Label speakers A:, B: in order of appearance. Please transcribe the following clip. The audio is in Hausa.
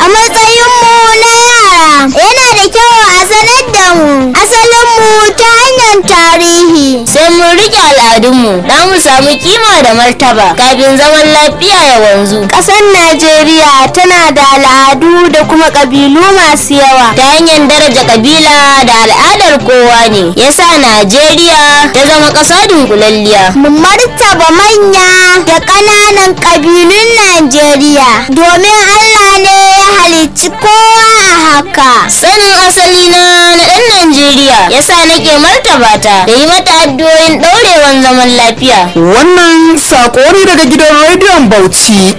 A: a matsayinmu na yara yana da kyau a sanar da mu asalinmu ta hanyar tarihi
B: sai mun rike al'adunmu da mu samu kima da martaba kafin zaman lafiya ya wanzu
A: ƙasar najeriya tana da al'adu da kuma ƙabilu masu yawa
B: ta hanyar daraja kabila da al'adar kowa ne yasa najeriya ta zama ƙasa dunkulalliya
A: mu martaba manya da ƙananan ƙabilun najeriya domin allah ne ya halicci kowa a haka
B: sanin asali na na ɗan najeriya yasa nake martaba ta da yi mata addu'o'in ɗaurewan zaman lafiya
C: Wannan sako ne daga gidan rediyon Bauchi